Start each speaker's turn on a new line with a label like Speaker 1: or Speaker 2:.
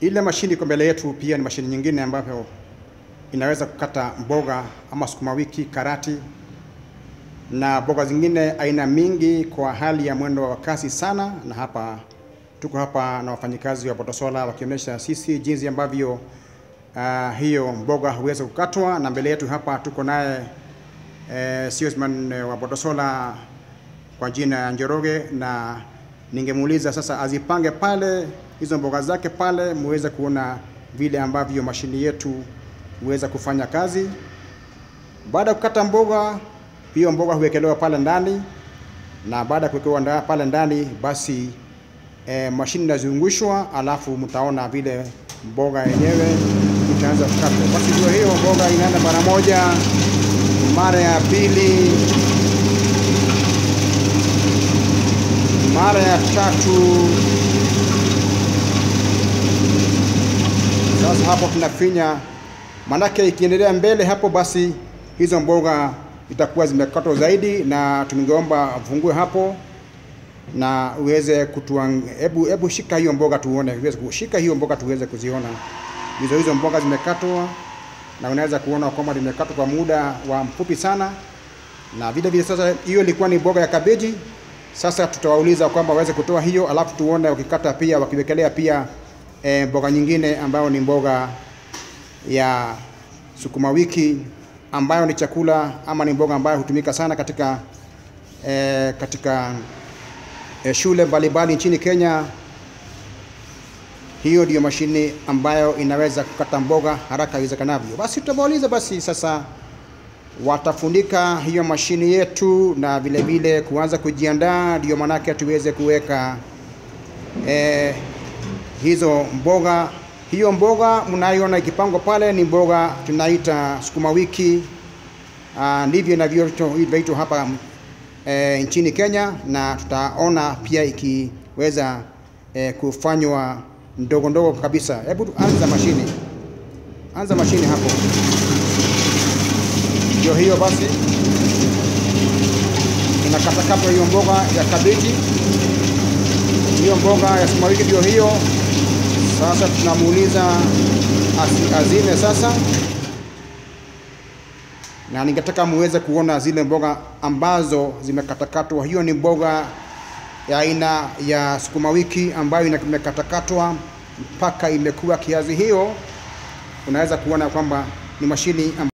Speaker 1: Ile mashini iko mbele yetu pia ni mashini nyingine ambayo inaweza kukata mboga ama sukuma wiki, karati na mboga zingine aina mingi kwa hali ya mwendo wa kasi sana. Na hapa tuko hapa na wafanyikazi wa Botosola wakionyesha sisi jinsi ambavyo uh, hiyo mboga huweza kukatwa, na mbele yetu hapa tuko naye eh, salesman wa Botosola kwa jina ya Njoroge, na ningemuuliza sasa azipange pale hizo mboga zake pale, muweze kuona vile ambavyo mashini yetu huweza kufanya kazi. Baada ya kukata mboga, hiyo mboga huwekelewa pale ndani, na baada ya kuwekewa nda- pale ndani, basi e, mashini inazungushwa, alafu mtaona vile mboga yenyewe itaanza kukatwa. Basi ndio hiyo mboga inaenda mara moja, mara ya pili, mara ya tatu. Sasa hapo tunafinya, manake ikiendelea mbele hapo, basi hizo mboga itakuwa zimekatwa zaidi, na tungeomba fungue hapo na uweze kutuang... hebu hebu shika hiyo mboga tuone, uweze kushika hiyo mboga tuweze kuziona hizo hizo mboga zimekatwa, na unaweza kuona kwamba limekatwa kwa muda wa mfupi sana, na vile vile sasa, hiyo ilikuwa ni mboga ya kabeji. Sasa tutawauliza kwamba waweze kutoa hiyo, alafu tuone wakikata pia wakiwekelea pia e, mboga nyingine ambayo ni mboga ya sukuma wiki ambayo ni chakula ama ni mboga ambayo hutumika sana katika e, katika e, shule mbalimbali nchini Kenya. Hiyo ndiyo mashine ambayo inaweza kukata mboga haraka iwezekanavyo. Basi tutawauliza basi sasa watafunika hiyo mashini yetu na vile vile kuanza kujiandaa, ndio manake tuweze kuweka eh, hizo mboga. Hiyo mboga mnayoona ikipangwa pale ni mboga tunaita sukuma wiki. Ah, ndivyo inavyoitwa hapa eh, nchini Kenya, na tutaona pia ikiweza eh, kufanywa ndogo ndogo kabisa. Hebu anza mashini, anza mashini hapo. Ndio hiyo basi, inakatakata hiyo mboga ya kabeji, hiyo mboga ya sukuma wiki ndio hiyo. Sasa tunamuuliza asi- azime sasa, na ningetaka muweze kuona zile mboga ambazo zimekatakatwa. Hiyo ni mboga ya aina ya sukuma wiki ambayo ina- imekatakatwa mpaka imekuwa kiasi hiyo, unaweza kuona kwamba ni mashini